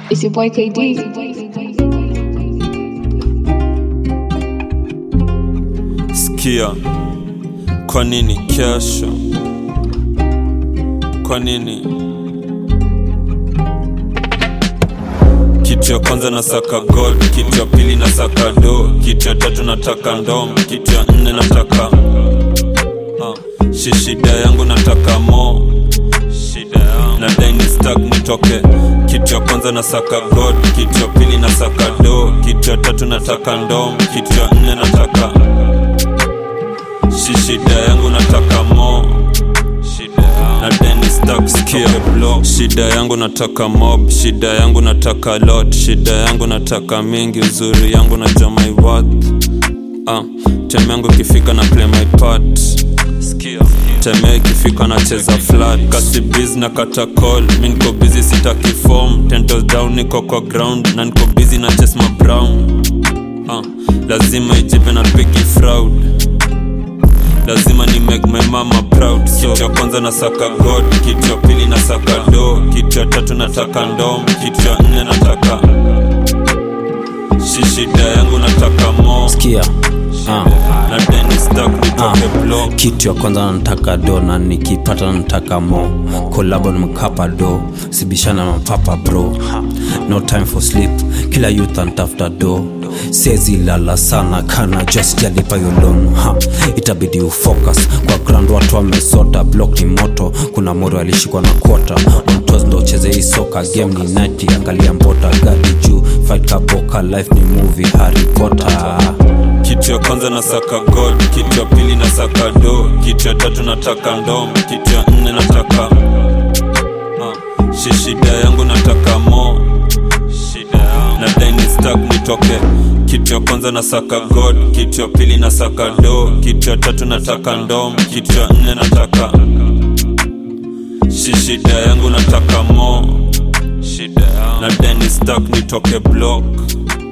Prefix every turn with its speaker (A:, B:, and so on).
A: It's your boy KD.
B: Sikia, kwa nini kesho? Kwa nini? Kitu ya kwanza nasaka gold, kitu ya pili nasaka do, kitu ya tatu nataka ndom, kitu ya nne nataka uh, shishida yangu nataka mo shida yangu nadai ni stack nitoke kitu ya kwanza nasaka gold, kitu ya pili nasaka do, kitu ya tatu nataka ndom, kitu ya nne nataka Si shida yangu nataka mo na Dennis Duck skia block shida yangu nataka mob shida yangu nataka lot shida yangu nataka mingi uzuri yangu na my worth ah time yangu ikifika na play my part skia time ikifika nacheza flat kasi biz na kata call mi niko busy sitaki form ten toes down niko kwa ground na niko busy na chase my brown ah lazima ijipe na pigi fraud lazima ni make my mama proud so kitu ya kwanza nasaka god kitu ya pili nasaka do kitu ya tatu nataka ndom kitu ya nne nataka shi shida yangu nataka mo
C: Sikia. Ah.
B: na Dennis Duck nitoke block
C: kitu ya kwanza nataka do na nikipata nataka mo kolabo na mkapa do sibishana na mapapa bro no time for sleep kila youth antafuta do sezi lala sana kana just jalipa yolon ha itabidi ufocus kwa ground watu wamesota block ni moto kuna moro alishikwa na kwota mtos ndo cheze hii soka game ni nati angalia mbota gadi juu fight kaboka life ni movie harry potter
B: kitu ya kwanza nasaka god kitu ya pili nasaka do kitu ya tatu nataka ndom kitu ya nne nataka uh, shi shida yangu nataka mo shida yangu na Dennis Duck nitoke kitu ya kwanza nasaka god kitu ya pili nasaka do kitu ya tatu nataka ndom kitu ya nne nataka shi shida yangu nataka mo shida yangu na Dennis Duck nitoke block